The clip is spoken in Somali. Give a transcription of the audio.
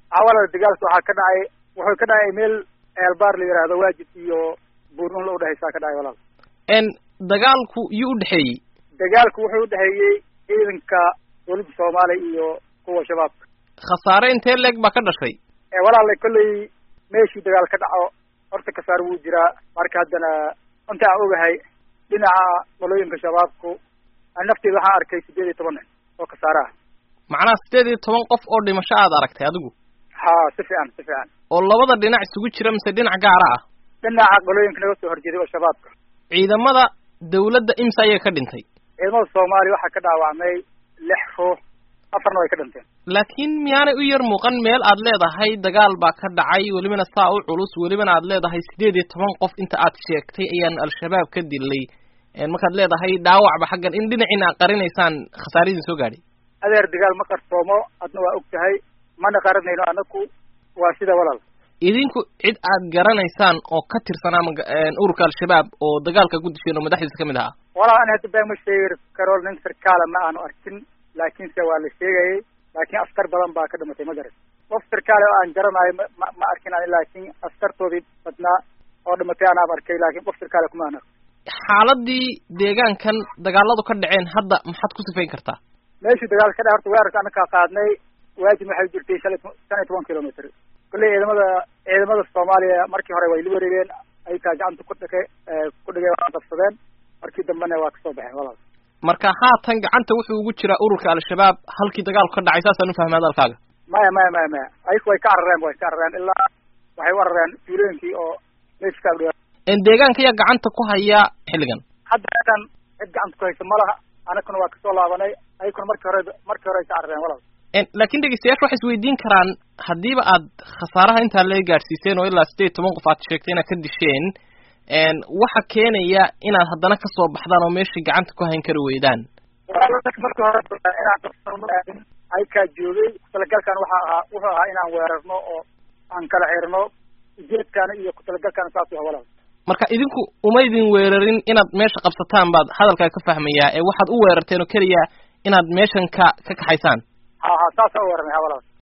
awalada dagaalka waxaa ka dhacay wuxuu ka dhacay meel eelbaar la yidhaahdo waajib iyo buurnun la udhexaysaa ka dhacay walaal n dagaalku yuu udhexeeyey dagaalku wuxuu udhexeeyey ciidanka dowladda soomaaliya iyo kuwa shabaabka khasaare intee leeg baa ka dhashay walaala kolley meeshii dagaal ka dhaco horta kasaar wuu jiraa marka haddana inta aan ogahay dhinaca qolooyinka shabaabku nafteeda waxaan arkay sideed iyo toban nin oo kasaare ah macnaha sideed iyo toban qof oo dhimasho aad aragtay adigu ha si fiican si fiican oo labada dhinac isugu jira mise dhinac gaara ah dhinaca qolooyinka naga soo horjeeday oo shabaabka ciidamada dawladda imsa ayaa ka dhintay ciidamada soomaaliya waxaa ka dhaawacmay lix ruux afarna way ka dhinteen laakiin miyaanay u yar muuqan meel aad leedahay dagaal baa ka dhacay welibana saa u culus welibana aad leedahay sideed iyo toban qof inta aad sheegtay ayaan al-shabaab ka dilay markaad leedahay dhaawacba xaggan in dhinaciina aad qarinaysaan khasaaradiin soo gaadhay adeer dagaal ma qarsoomo adna waa og tahay mana qaranayno anaku waa sida walaal idinku cid aad garanaysaan oo ka tirsanaa ma ururka al-shabaab oo dagaalka ku disheen oo madaxdiisa kamid ahaa walaal ani hadda baa ma sheegi karo nin sarkaala ma aanu arkin laakiinse waa la sheegayay laakiin askar badan baa ka dhimatay ma garan qof sarkaale oo aan garanayo ma ma arkin ani laakiin askartoodii badnaa oo dhimatay anaab arkay laakiin qof sarkaale kuma aan arko xaaladii deegaankan dagaaladu ka dhaceen hadda maxaad ku sifayn kartaa meeshii dagaal ka dhac horta weerarka anakaa qaadnay waajib waxay jirtay shan shan iyo toban kilomitr kolley ciidamada ciidamada soomaaliya markii hore way la wareegeen ayakaa gacanta ku dhige ku dhigeen waa qabsadeen markii dambena waa kasoo baxeen walaal marka haatan gacanta wuxuu ugu jiraa ururka al-shabaab halkii dagaalku ka dhacay saasaan ufahmay hadalkaaga maya maya maya maya ayaku way ka carareen way ka carareen ilaa waxay u carareen tuulooyinkii oo meesha ka agdhiwa deegaanka ayaa gacanta ku haya xilligan hadda kan cid gacanta ku haysa malaha anakuna waa kasoo laabanay ayakuna markii hore markii hore ay ka carareen walaal laakiin dhegeystayaasha waxay isweydiin karaan haddiiba aad khasaaraha intaa laga gaadhsiiseen oo ilaa sideed toban qof aad sheegtay inaad ka disheen waxa keenaya inaad haddana kasoo baxdaan oo meeshii gacanta ku hayn kari weydaan markii hore inaan aykaa joogay kutalagalkan waxa ahaa wuxuu ahaa inaan weerarno oo aan kala xirno ujeedkaana iyo kutalagalkaana saas u walaal marka idinku uma idin weerarin inaad meesha qabsataan baad hadalkaa ka fahmayaa ee waxaad u weerarteen oo keliya inaad meeshan ka ka kaxaysaan ha ha saasa u weerarnay ha walaal